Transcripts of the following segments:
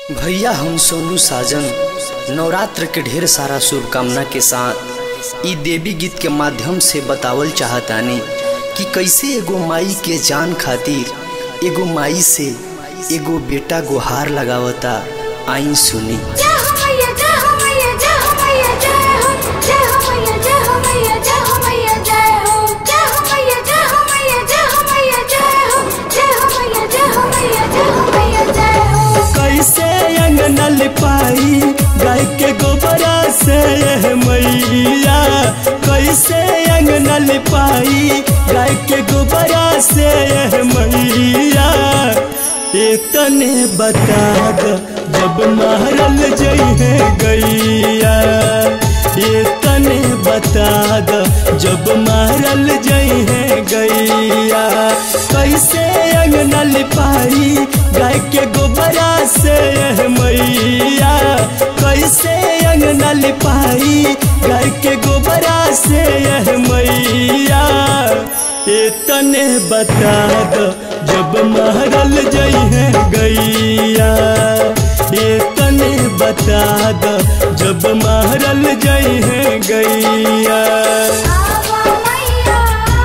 भैया हम सोनू साजन नवरात्र के ढेर सारा शुभकामना के साथ ई देवी गीत के माध्यम से बतावल चाहतानी कि कैसे एगो माई के जान खातिर एगो माई से एगो बेटा गुहार लगावता आई सुनी जय हो मैया जय हो मैया जय हो मैया जय हो जय हो मैया जय हो मैया जय हो मैया जय हो जय हो मैया जय हो मैया जय हो मैया जय हो जय हो मैया जय हो मैया जय हो मैया जय हो कैसे अंगना लिपाई गाय के गोबरा से यह मैया कैसे अंगना लिपाई गाय के गोबरा से यह मैया इतने बता द जब मारल जइहे गैया इतने बता द जब मारल जइहे गैया कैसे अंगना लिपाई गाय के गोबरा से यह मैया कैसे अंगना लिपाई गाय के गोबरा से यह मैया इतने बता द जब मारल जइहे गैया इतने बता द जब मारल जइहे गैया आवा मैया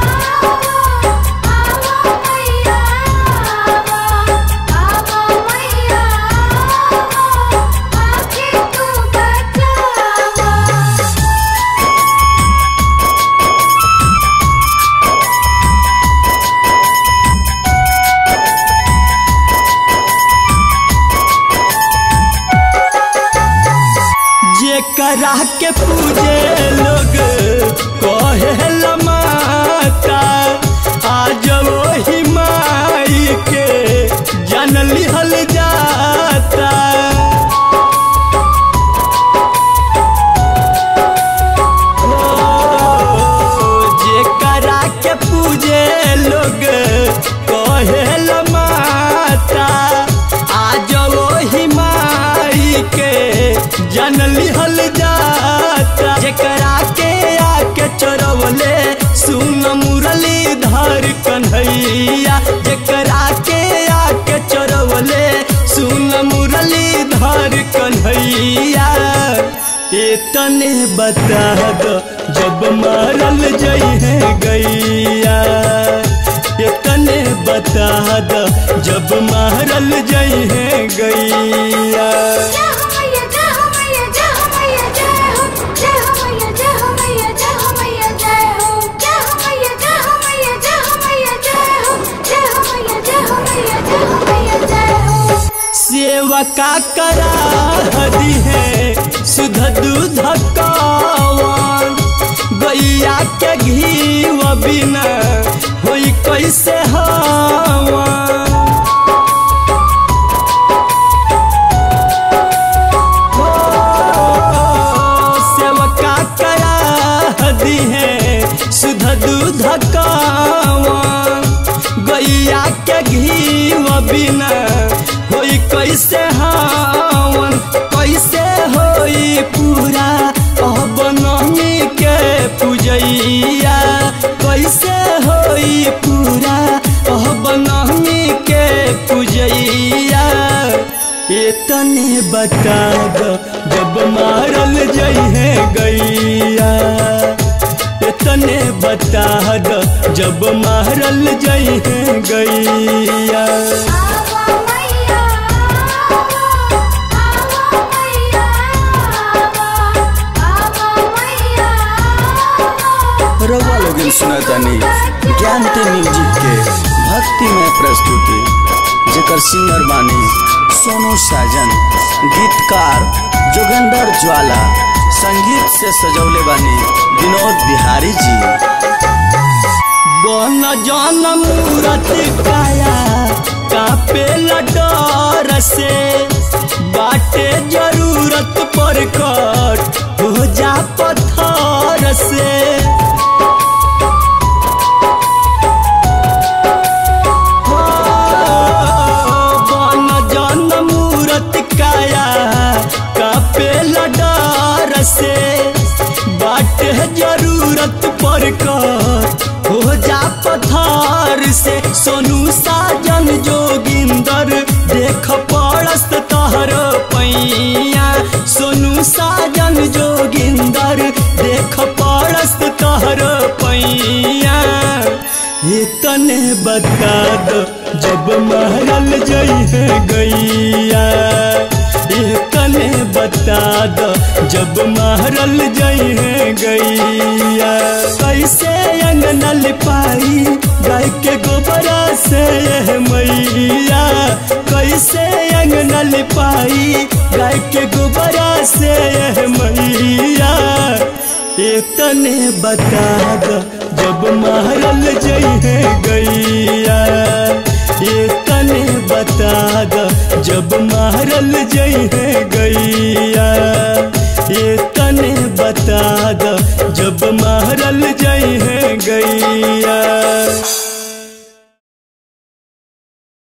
आवा मैया आवा मैया आके तू बचावा जे करा के पूजे लोग कहे माता आज वही माई के जन लिहल जाता ओ, जे करा के पूजे लोग कहे माता आज वही माई के जन लिहल जाता जेकरा के आके चोरवले सुन मुरली धर कन्हैया जेकरा के आके चोरवले सुन मुरली धर कन्हैया इतने बता दो जब मारल जइहे गैया इतने बता दो जब मारल जइहे गैया जय हो मैया जय हो मैया जय हो मैया जय हो जय हो मैया जय हो मैया जय हो मैया जय हो जय हो मैया जय हो मैया जय हो मैया जय हो जय हो मैया जय हो मैया जय हो मैया जय हो सेवका करा हदी है सुध दूध कौन गैया के घी व बिना होई कैसे हवा सेवका करा हदी है सुध दूध कौन गैया के घी व बिना होई कैसे हवन कैसे होई पूरा अब नमी के पूजैया कैसे होई पूरा अब नमी के पूजैया इतने बता दो जब मारल जइहे गैया इतने बता दो जब मारल जइहे गैया आवा मैया आवा मैया आवा मैया रउआ लोगन सुनतानी ज्ञानते म्यूजिक के भक्ति में प्रस्तुति जेकर सिंगर बानी सोनू साजन गीतकार जोगेंद्र ज्वाला संगीत से सजौले बानी विनोद बिहारी जी बन जन मूरत काया कापे डर से बाटे जरूरत पर कट हो जा पत्थर से बन जन मूरत काया कापे डर से बाटे जरूरत पर कर हो जा पथार से सोनू साजन जोगिंदर देख पड़स तहर बता दो जब महरल जई है गैया ये तने बता दो जब महरल जई है गैया कैसे अंगनल पाई गाय के गोबरा से यह मैया कैसे अंगनल पाई गाय के गोबरा से यह मैया ये तने बता दो जब महरल जई है गैया ये तने बता दो जब महरल जई है गैया ये तने बता दो जब महरल जई है गैया